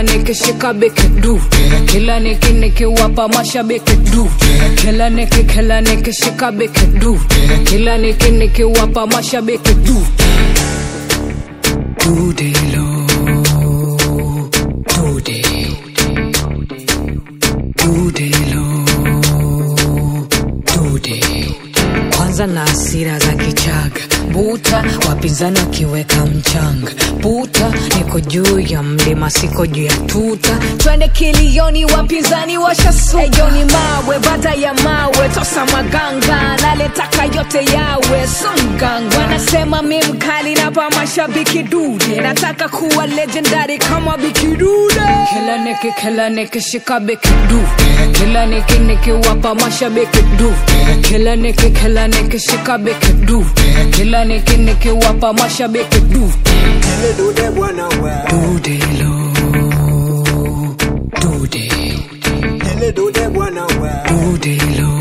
kila nikishika beki du kila niki nikiwapa mashabiki du kila niki kila nikishika beki du kila niki nikiwapa mashabiki du Dudelo, dude, dudelo, dude. Kwanza na hasira za kichaga buta, wapinzani wakiweka mchanga buta, niko juu ya mlima, siko juu ya tuta. Twende kilioni, wapinzani washasuka. Ejoni mawe, baada ya mawe, tosa maganga, naletaka yote yawe songanga. Wanasema mi mkali, napa mashabiki dude, nataka kuwa legendary kama Biki Dude. Kila niki kila niki shika Biki du, kila niki nikiwapa mashabiki du, kila niki kila niki shika Biki du, kila niki nikiwapa mashabiki du. Ele dude bwana we. Dudelo, dude, Ele dude bwana we. dudelo,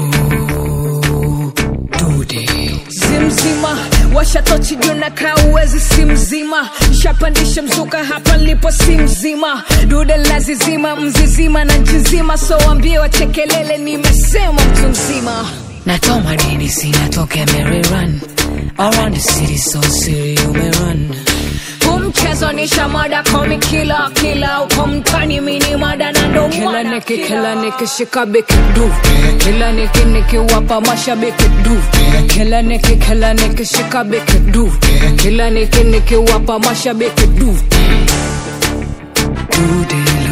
dude. Zimzima washatochi juu na kaa uwezi si mzima shapandisha mzuka hapa nilipo si mzima dude lazizima mzizima na nchi nzima so wambie wachekelele nimesema mtu mzima natoa madini sinatoke Mary run around the city so siri umerun huu mchezo ni shamada komi kila kila uko mtani mini mada na ndo kila niki kila niki shika biki du kila niki nikiwapa mashabiki du kila niki kila niki shika biki du kila niki nikiwapa mashabiki du Dudelo